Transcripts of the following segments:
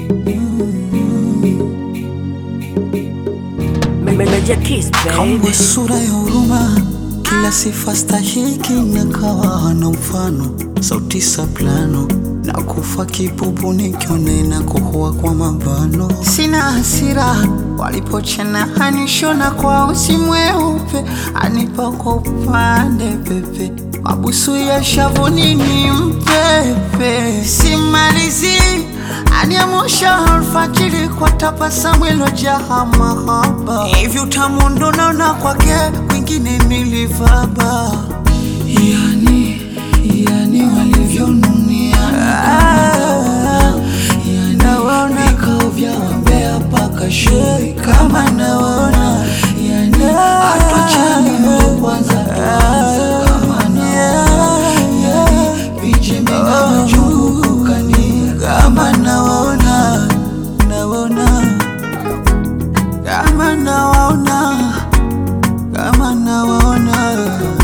Meja kiss Kama baby sura ya huruma, kila sifa stahiki na kawa na mfano, sauti saplano na kufa kipupu nikionena kuhua kwa mabano. Sina hasira walipochana anishona kwa usi mweupe, anipa kwa upande pepe, mabusu ya shavuni ni mpepe, simalizi aniamusha alfajiri kwa tabasamu ilojaa mahaba, hivi utamu ndo naona kwake, kwingine nilivaba, yani yani walivyonuniana nawaona vikao vya wambea mpaka shuri kama nawaona yani hatuachani ndo kwanza tuanze kama nawaona yani vijembe na majungu kukania kama nawaona nawaona kama nawaona kama nawaona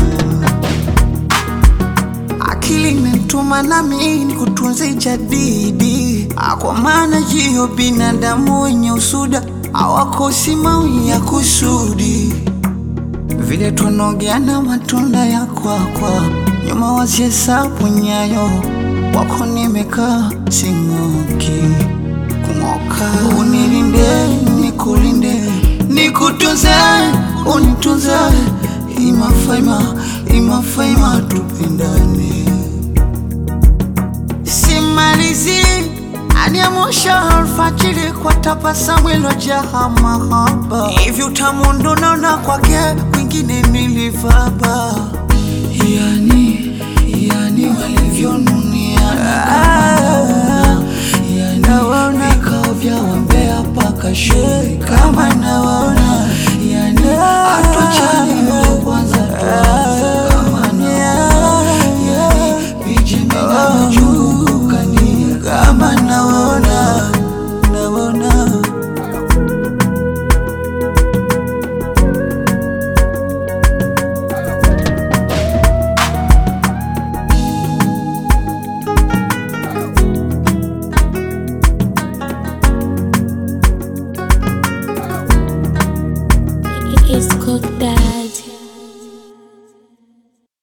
akili imetuma nami ni kutunza jadidi, kwa maana hiyo binadamu wenye usuda hawakosi mawi ya kusudi, vile tunogeana matunda ya kwakwa, nyuma wasihesabu nyayo wako, nimekaa sing'oki kung'oka. Unilinde nikulinde, nikutunze unitunze, imafaima imafaima, tupendane simalizi aniamusha alfajiri kwa tabasamu ilojaa mahaba, hivi utamu ndo naona kwake, kwingine nilivaba, yani yani walivyonuniana